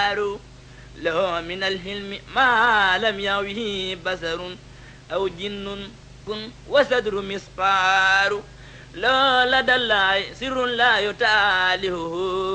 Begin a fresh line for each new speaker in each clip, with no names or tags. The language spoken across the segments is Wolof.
دار له من الحلم ما لم يعوه بصر أو جن كن وصدر مسقار لا لدى الله سر لا يتالهه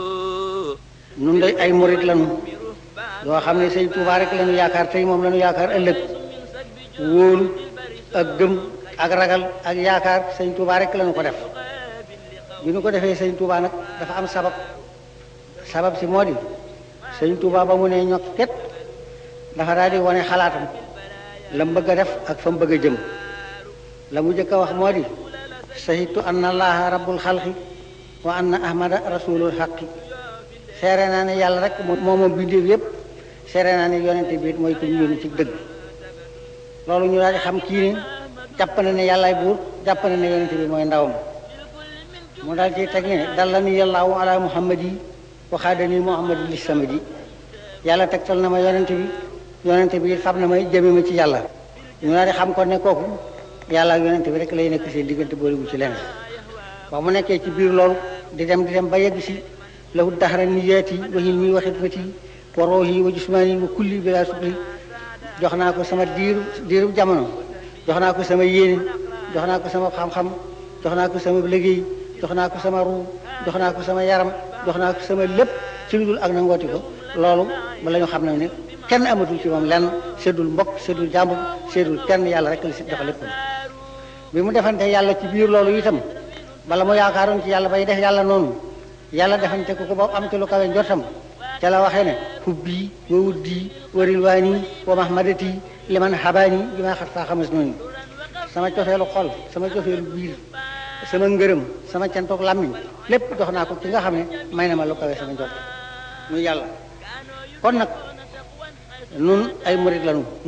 nun day ay murit lanu yoo xam ne sëñ Tuubaa rek lañu yaakaar tey moom lañu yaakaar ëllëg wóolu ak gëm ak ragal ak yaakaar sëñ Tuubaa rek lañu ko def bi ñu ko defee sëñ Tuubaa nag dafa am sabab sabab si moo di sëñ Tuubaa ba mu ne ñokket dafa daal di wane xalaatam la mu bëgg a def ak fa mu bëgg a jëm la mu jëkk a wax moo di sahitu anna allaha rabbul xalqi wa anna ahmada rasulul xaqi seere naa ne yàlla rek moo moom bindéef yépp seere naa ne yonente bi mooy ku ñu yónni ci dëgg loolu ñu daal di xam kii ne jàpp na ne yàllaay buur jàpp na ne yonente bi mooy ndawam mu daal ci teg ne dalla ni yàllaahu ala muhammadi waxaadani muhammadi li samadi yàlla tegtal na ma yonente bi yonente bi xam na may jëme ma ci yàlla ñu daal di xam ko ne kooku yàlla ak yonente bi rek lay nekk seen diggante boolegu ci leneen wax mu nekkee ci biir loolu di dem di dem ba yegg si lahu daxara niyaati wa hilmi wa xidmati wa roohi wa jismaani wa kulli bila sukli jox naa ko sama diiru diiru jamono jox naa ko sama yéene jox naa ko sama xam-xam jox naa ko sama liggéey jox naa ko sama ruu jox naa ko sama yaram jox naa ko sama lépp ci lu dul ak nangooti ko loolu ba la ñu xam ne ne kenn amatul ci moom lenn seddul mbokk seddul jàmbur seddul kenn yàlla rek la si jox lépp bi mu defante yàlla ci biir loolu itam bala mu yaakaaroon ci yàlla bay def yàlla noonu yàlla defante ko ko ba am ci lu kawe njortam ca la waxee ne hubbi wa wuddi wa rilwaani wa mahmadati liman habaani bi ma xat saa xamas noonu sama cofeelu xol sama cofeelu biir sama ngërëm sama cantoog làmmiñ lépp jox naa ko ki nga xam ne may na ma lu kawe sama njort muy yàlla kon nag nun ay murit lanu